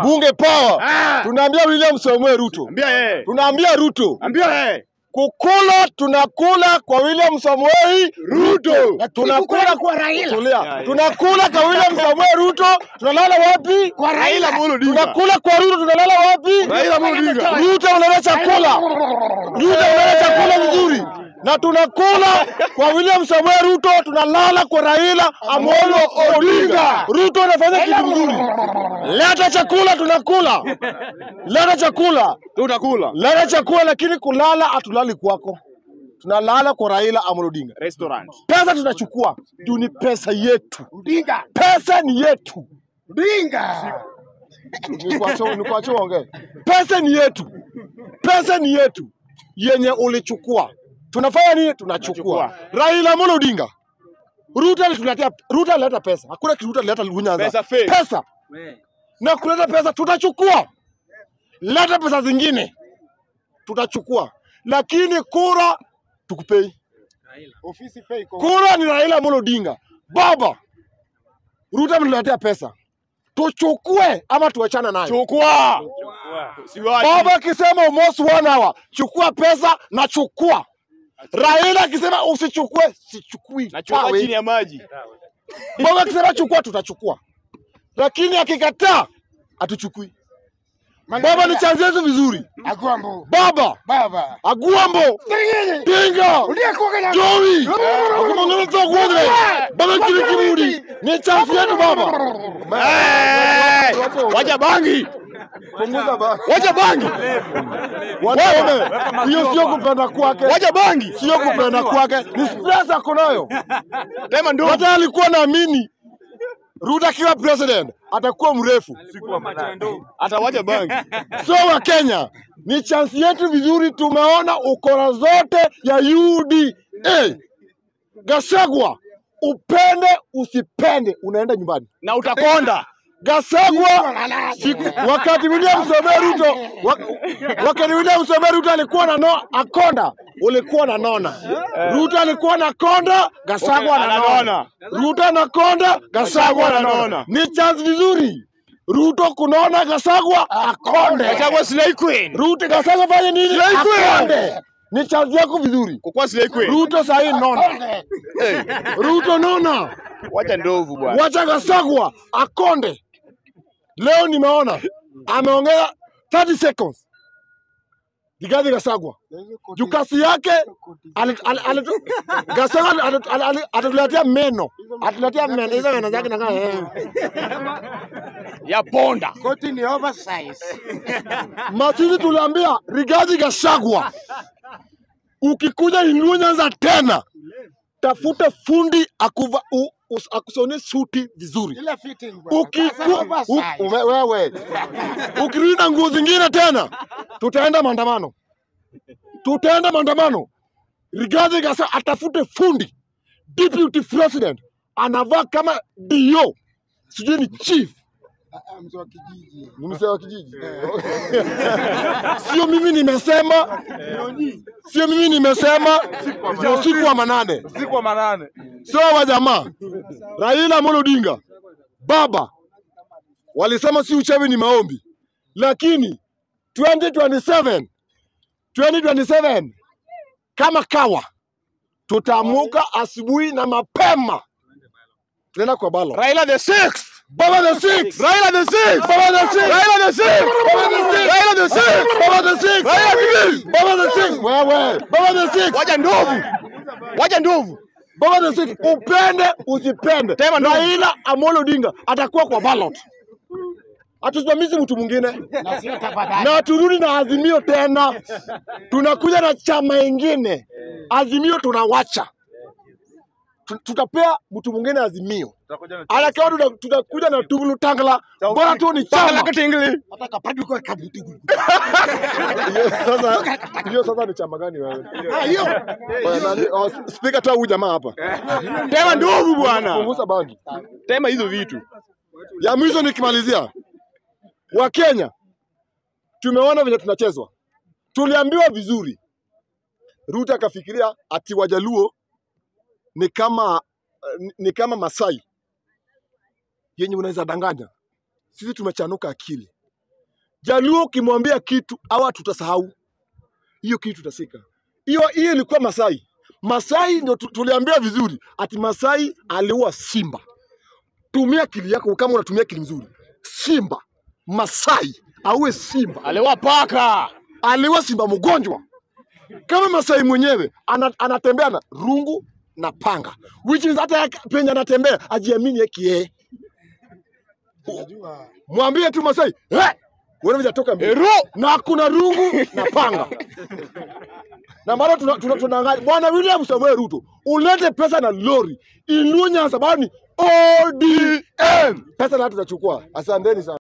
bunge power. Ah. Tunaambia William Samoei Ruto, Ambia yeye. tunaambia Ruto Ambia yeye. kukula, tunakula kwa William Samoei Ruto. na tunakula kwa Raila. Tulia. yeah. Tunakula kwa William Samoei Ruto, tunalala wapi? Kwa Raila Raila. Amolo Odinga. Tunakula kwa Ruto, tunalala wapi? Raila Amolo Odinga. Ruto unaleta chakula, Ruto unaleta chakula vizuri, na tunakula kwa William Samoei Ruto, tunalala kwa Raila Amolo Odinga. Ruto anafanya kitu vizuri, leta chakula, tunakula, leta chakula, Tutakula. leta chakula, lakini kulala hatulali kwako, tunalala kwa Raila Amolo Odinga. Restaurant. Pesa tunachukua juu ni pesa yetu, Odinga. pesa ni yetu. Odinga. Nikuache nikuache uongee. Pesa ni yetu, pesa ni yetu yenye ulichukua. Tunafanya nini? Tunachukua. Raila Amolo Odinga, Ruto alituletea, Ruto alileta pesa, hakuna kitu Ruto alileta Nyanza. Pesa fake. pesa na kuleta pesa tutachukua, leta pesa zingine tutachukua, lakini kura tukupei. Ofisi fake. Kura ni Raila Amolo Odinga. Baba, Ruto ametuletea pesa, tuchukue ama tuachane nayo. Chukua. Siwachi. Baba akisema almost one hour, chukua pesa na chukua. Raila akisema usichukue, sichukui. Nachukua Tawe. chini ya maji. Baba akisema chukua, tutachukua, lakini akikataa hatuchukui. Baba ni chanzo yetu vizuri. Agwambo. Baba Baba. Agwambo Tinga Udia kwa kanya. Joey akumongeza kuodre baba kile kibudi ni chanzo yetu baba. Eh, Wacha bangi. Punguza ba. Wacha bangi. Wanaume, hiyo sio kupenda kwake, Wacha bangi. sio kupenda kwake, ni stress ako nayo. Tema ndo. Hata alikuwa naamini Ruto akiwa president atakuwa mrefu. Atawacha bangi. So wa Kenya ni chance yetu vizuri, tumeona ukora zote ya UDA. Gashagwa, upende usipende, unaenda nyumbani. Na utakonda. Gashagwa siku, wakati William Samoei Ruto wa, wakati William Samoei Ruto alikuwa na no, akonda ulikuwa na nona. Ruto alikuwa na konda, Gashagwa Okay, ananona. ananona. Ruto anakonda, Gashagwa ananona. ananona. Ni chance vizuri Ruto kunona, Gashagwa akonde. Achagua Slay Queen. Ruto Gashagwa fanye nini? Slay Queen. Akonde. Ni chance yako vizuri. Kukua Slay Queen. Ruto sahi nona. Eh, Ruto nona. Wacha ndovu bwana. Wacha Gashagwa akonde. Leo nimeona ameongeza 30 seconds. Rigathi Gashagwa juu kasi yake ali- ali- ali- Gashagwa ali- ali- ali- atatuletea meno, atatuletea meno hizo meno zake nakaa eh. Ya ponda. Koti ni oversize. Masisi tuliambia Rigathi Gachagua, ukikuja Inua Nyanza tena, tafuta fundi akuva, u, us, akusone suti vizuri. Ile fitting bwana. Ukiku, Sasa u, oversize. ume, wewe ukirudi na nguo zingine tena, tutaenda maandamano, tutaenda maandamano. Rigathi Gachagua atafute fundi deputy president anavaa kama dio, sijui ni chief Ah, ah, Mzee wa kijiji. ni mzee wa kijiji. Sio mimi nimesema, sio mimi nimesema, ni usiku wa manane. Siku wa manane. Sio wa jamaa Raila Amolo Odinga baba walisema si uchawi ni maombi, lakini 2027 2027 kama kawa tutaamuka asubuhi na mapema, tunaenda kwa balo. Raila the sixth. Baba the six. Raila the sixth. Baba the six. Raila the sixth. Baba the six. Raila the sixth. Baba the six. Raila the Baba the six. Wewe. Baba the six. Wacha ndovu. Wacha ndovu. Baba the six. Upende usipende. Tema ndovu. Raila Amolo Odinga atakuwa kwa ballot. Hatusimamizi mtu mwingine Na sio tabadali. na turudi na Azimio tena, tunakuja na chama ingine. Azimio tunawacha, Tu- tutapea mtu mwingine Azimio. Tutakuja na Alakawa tuta- tutakuja na Tugulu Tangala, bora tu ni Paka chama. la katingili. Hata kapadu kwa kabutu. Hiyo sasa, hiyo sasa ni chama gani wewe? Ah, hiyo. Bwana, nani- oh, Speaker tu huyu jamaa hapa. Tema ndovu bwana. Punguza bangi. Tema hizo vitu. Ya mwisho nikimalizia, Wakenya tumeona venye tunachezwa. Tuliambiwa vizuri, Ruto akafikiria ati Wajaluo ni kama ni- ni kama Masai yenye unaweza danganya. Sisi tumechanuka akili, Jaluo ukimwambia kitu awa tutasahau hiyo kitu tutasika. Hiyo hiyo ilikuwa Masai. Masai ndio tu- tuliambia vizuri ati Masai aliua simba. Tumia akili yako kama unatumia akili mzuri. Simba Masai auwe simba, Aliwa paka. aliua simba mgonjwa kama Masai mwenyewe ana, anatembea na rungu na panga, which is hata yake- penye anatembea ajiamini yake yeye. Unajua Mwambie tu Masai, hey! wewe hujatoka mbele Ero. na kuna rungu na panga na mara tunaangalia tuna, tuna, tuna bwana William Samoei Ruto, ulete pesa na lori Iluo Nyanza, bado ni ODM, pesa na tutachukua. Asanteni sana.